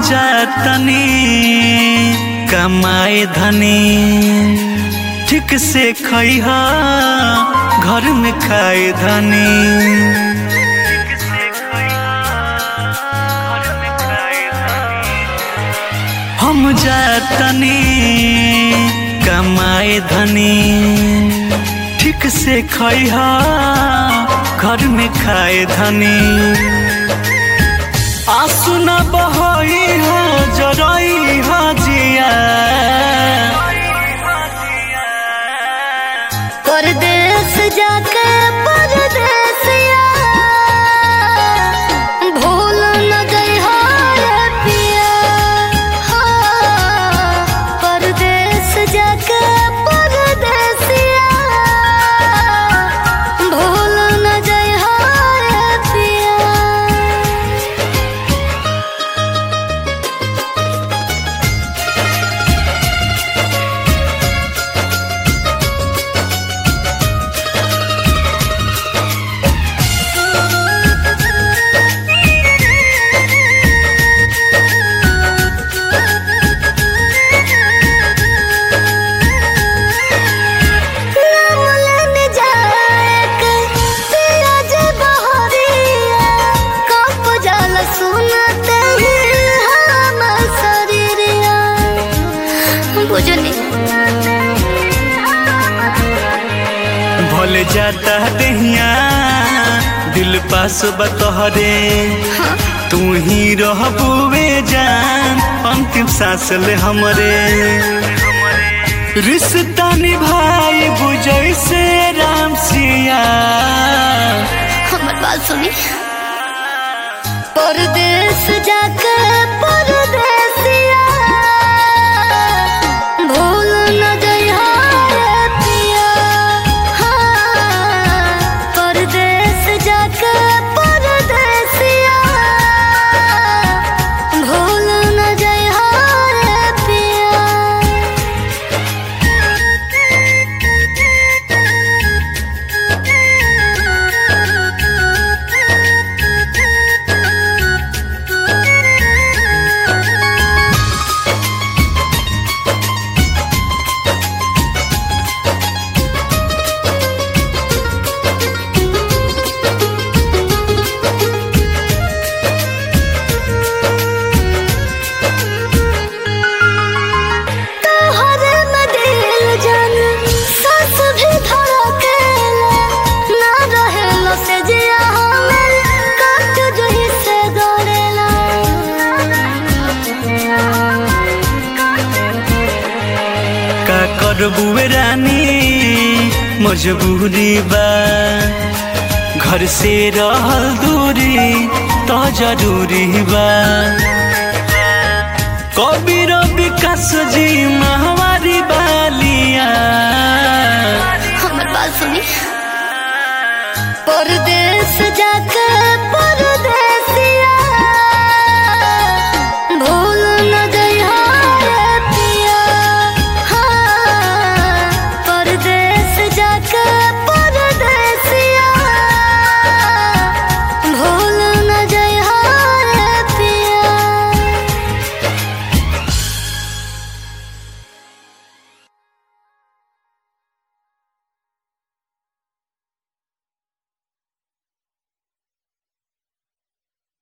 जातनी कमाए धनी ठीक से खइहा घर में खाए धनी हम जातनी कमाए धनी ठीक से खइहा घर में खाए धनी आंसू न बहई हो जरई हो जिया परदेस जाके परदेसिया भूल न जइहा रे पिया हाँ, परदेस जाके परदेसिया भूल न जइहा रे पिया बुझनी भले जाता दहिया दिल पास बतहरे तू ही रहबुवे जान अंतिम सांस ले हमरे रिश्ता निभाई बुझै से राम सिया हमर बात सुनी परदेस जाके परदेसिया भूल न जइहा रे पिया हाँ, परदेस जाके परदेसिया भूल न जइहा रे पिया तोहरे में दिल जान सांस भी धड़केला ना रहेला से जिया हमर काट जही से दौड़ेला का करबुए रानी मजबूरी बा घर से रहल दूरी तो जरूरी बा कबीर विकास जी महावारी बालिया हमर बात सुनी परदेस जाके